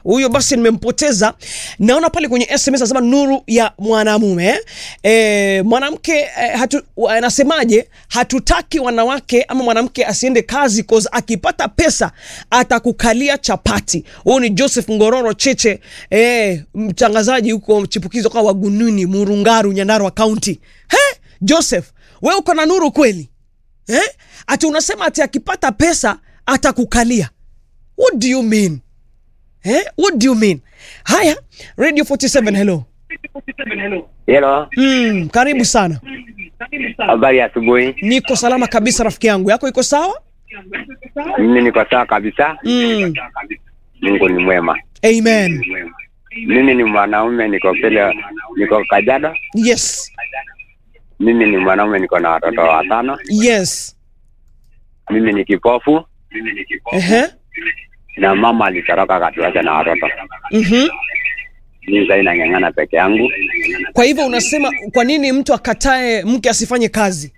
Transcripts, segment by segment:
huyo basi nimempoteza. Naona pale kwenye SMS anasema nuru ya mwanamume eh? E, mwanamke eh, hatu, anasemaje? Hatutaki wanawake ama mwanamke asiende kazi cause akipata pesa atakukalia chapati. Huyu ni Joseph Ngororo Cheche eh, mtangazaji huko chipukizo kwa Wagununi, Murungaru, Nyandarua County. He, Joseph, we uko na nuru kweli eh? Ati unasema ati akipata pesa atakukalia. What do you mean? Eh? What do you mean? Haya, Radio 47 hello. Hello, Mm, karibu sana. habari ya asubuhi. Niko salama kabisa rafiki yangu. Yako iko sawa? Mimi niko sawa kabisa. Mm. Mungu ni mwema. Amen. Mimi ni mwanaume, niko pele, niko Kajiado. Yes. Mimi ni mwanaume, niko na watoto watano. Yes. Mimi ni kipofu Ehe. na mama alitoroka akatuacha na watoto. Mhm. Mimi sasa nang'ang'ana peke yangu. Kwa hivyo unasema kwa nini mtu akatae mke asifanye kazi?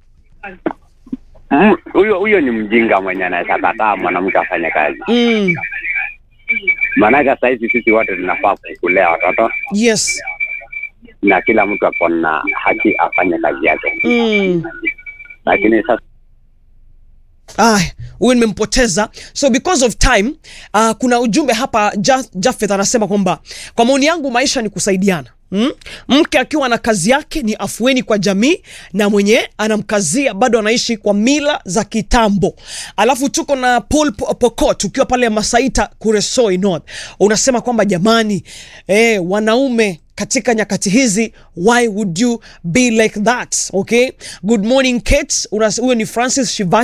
Mm, Huyo huyo ni mjinga mwenye anaweza kataa mwanamke afanye kazi. Mm. Maanake sasa hivi sisi wote tunafaa kulea watoto Yes. na kila mtu ako na haki afanye kazi yake, Mm. lakini sasa Ah, huyu nimempoteza. So because of time, uh, kuna ujumbe hapa ja, Jafeth anasema kwamba kwa maoni yangu maisha ni kusaidiana. Mm? Mke akiwa na kazi yake ni afueni kwa jamii na mwenye anamkazia bado anaishi kwa mila za kitambo. Alafu tuko na Paul Po- Pokot ukiwa pale Masaita Kuresoi North. Unasema kwamba jamani, eh, wanaume katika nyakati hizi why would you be like that okay good morning Kate Unas- huyo ni Francis Shiva